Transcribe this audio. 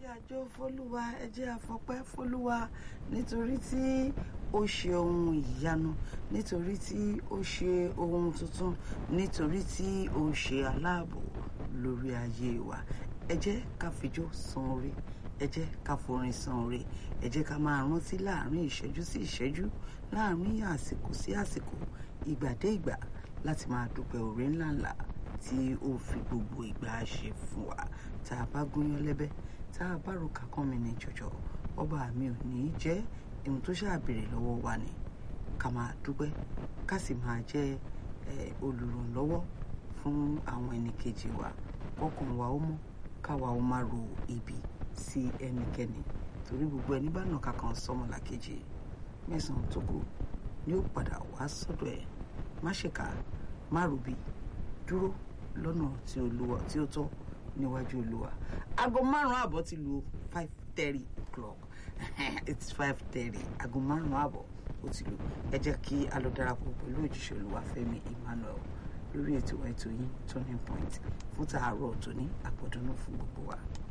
jẹ́ àjọ fọlúwa ẹ jẹ́ àfọpẹ́ fọlúwa nítorí tí ó ṣe ohun ìyanu nítorí tí ó ṣe ohun tuntun nítorí tí ó ṣe aláàbò lórí ayé wa ẹ jẹ́ ká fijó san oore ẹ jẹ́ ká forin san oore ẹ jẹ́ ká máa rántí láàrin ìṣẹ́jú sí ìṣẹ́jú láàrin àsìkò sí àsìkò ìgbà dé ìgbà láti máa dúpẹ́ oore ńláńlá tí ó fi gbogbo ìgbà ṣe fún wa tá a bá gúnyán lẹ́bẹ́ tá a bá ro kàkán mi ní jọjọ ọba mi ò ní í jẹ́ ohun tó ṣàbèrè lọ́wọ́ wa ni ká máa dúpẹ́ ká sì máa jẹ́ olùrànlọ́wọ́ fún àwọn ẹnìkejì wa kọ́kàn wa ó mọ́ káwa ó má ro ibi sí ẹnikẹ́ni torí gbogbo ẹni bá nà kankan sọmọlàkejì mẹ́sàn-án tó kù ni ó padà wá sọ́dọ̀ ẹ̀ má ṣèkà má ròbí dúró lọ́nà tí olúwa tí ó tọ́ níwájú olúwa aago márùn-ún àbọ̀ ti lu five thirty o'clock it's five thirty aago márùn-ún àbọ̀ ó ti lu ẹ jẹ́ kí a lọ darapọ̀ pẹ̀lú òjíṣẹ́ olúwa fẹ́mi emmanuel lórí ètò ètò yín turning point fún tààrọ̀ tòní àpọ̀dúnú fún gbogbo wa.